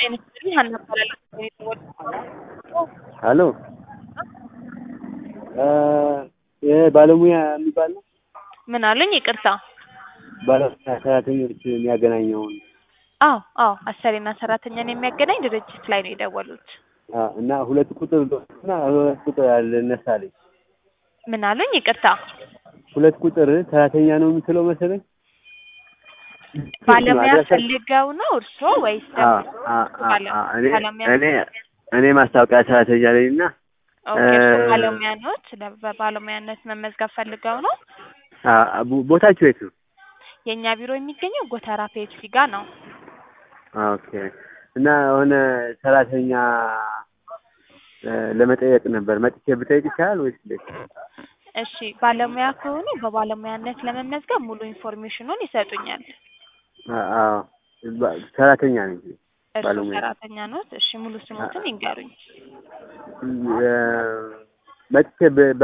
ጤና ይስጥልኝ ሀና እባላለሁ። ሀሎ ይሄ ባለሙያ የሚባል ነው? ምን አሉኝ? ይቅርታ። ባለሙያ ሰራተኞች የሚያገናኘውን አዎ አዎ፣ አሰሪና ሰራተኛን የሚያገናኝ ድርጅት ላይ ነው የደወሉት። አ፣ እና ሁለት ቁጥር እና ሁለት ቁጥር አለ እነሳለኝ ምን አሉኝ? ይቅርታ። ሁለት ቁጥር ሰራተኛ ነው የምትለው መሰለኝ። ባለሙያ አድራሻ- ፈልገው ነው እርስዎ ወይስ አ፣ ደግሞ አ፣ አ፣ ባለ- አ፣ እኔ ባለሙያ? እኔ እኔ ማስታወቂያ ሰራተኛ ነኝ እና ኦኬ፣ እርስዎ እ- ባለሙያ ኖት? ለ- በባለሙያነት መመዝገብ ፈልገው ነው? አ፣ ቦ- ቦታችሁ የት ነው? የእኛ ቢሮ የሚገኘው ጎተራ ፔፕሲ ጋር ነው። ኦኬ እና የሆነ ሰራተኛ እ፣ ለመጠየቅ ነበር። መጥቼ ብጠይቅ ይቻላል ወይስ እንዴት? እሺ፣ ባለሙያ ከሆኑ በባለሙያነት ለመመዝገብ ሙሉ ኢንፎርሜሽኑን ይሰጡኛል። አ፣ አዎ ባ- ሰራተኛ ነኝ። እርስዎ ባለሙያ። ሰራተኛ ኖት? እሺ፣ ሙሉ ስሞትን ይንገሩኝ። እ፣ መጥቼ ብ-